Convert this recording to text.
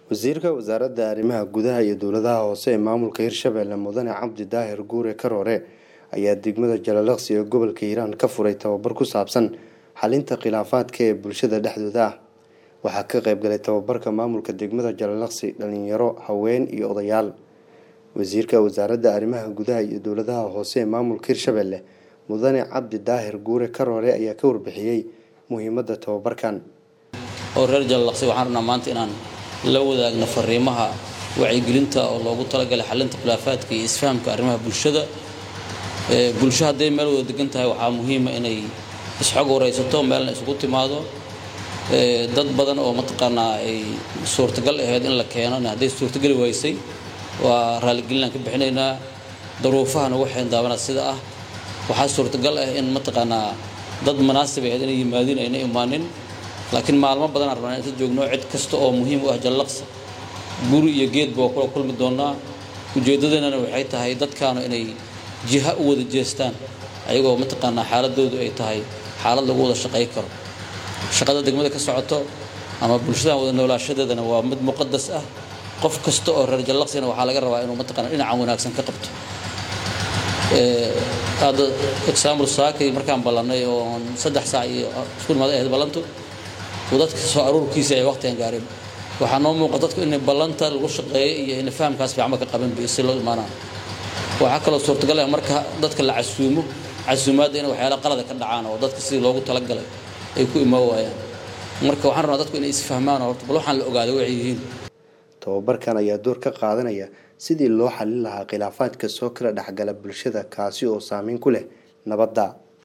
wasiirka wasaaradda arrimaha gudaha iyo dowladaha hoose ee maamulka hirshabelle mudane cabdi daahir guure karoore ayaa degmada jalalaqsi ee gobolka hiiraan ka furay tababar ku saabsan xalinta khilaafaadka ee bulshada dhexdooda ah waxaa ka qayb galay tababarka maamulka degmada jalalaqsi dhalinyaro haween iyo odayaal wasiirka wasaaradda arrimaha gudaha iyo dowladaha hoose ee maamulka hirshabelle mudane cabdi daahir guure karoore ayaa ka warbixiyey muhiimadda tababarkan oo reer jalalaqsi waxaan rabnaa maanta inaan la wadaagno fariimaha wacyigelinta oo loogu talagalay xalinta khilaafaadka iyo isfahamka arrimaha bulshada bulsho hadday meel wada degan tahay waxaa muhiima inay isxog waraysato meelna isugu timaado dad badan oo mataqaanaa ay suurtagal ahayd in la keeno hadday suurtageli waysay waa raaligelinaan ka bixinaynaa daruufaha nagu xeendaabanaa sida ah waxaa suurtagal ah in mataqaanaa dad manaasib ahayd inay yimaadiin ayna imaanin laakiin maalmo badanaan rabnaa inta joogno cid kasta oo muhiim u ah jallaqsi guri iyo geedba waa kula kulmi doonaa ujeeddadeenana waxay tahay dadkaanu inay jiha u wada jeestaan ayagoo mataqaanaa xaaladoodu ay tahay xaalad lagu wada shaqay karo shaqada degmada ka socoto ama bulshadan wada noolaashadeedana waa mid muqadas ah qof kasta oo reer jallaqsina waxaa laga rabaa inuu mataqana dhinacan wanaagsan ka qabto hadda example saakay markaan ballannay oo saddex saac iyo isku imaaday ahayd ballantu dadka soo aruurkiisa ay waqtigan gaarin waxaa noo muuqa dadku inay ballanta lagu shaqeeyo iyo inay fahamkaas fiicma ka qaban si loo imaanaa waxaa kaloo suurtagal ah marka dadka la casuumo casuumaadda in waxyaala qalada ka dhacaan oo dadka sidii loogu talagalay ay ku imaan waayaan marka waxaan rabnaa dadku inay isfahmaan horta bal waxaan la ogaaday waxay yihiin tababarkan ayaa door ka qaadanaya sidii loo xalin lahaa khilaafaadka soo kala dhexgala bulshada kaasi oo saameyn ku leh nabadda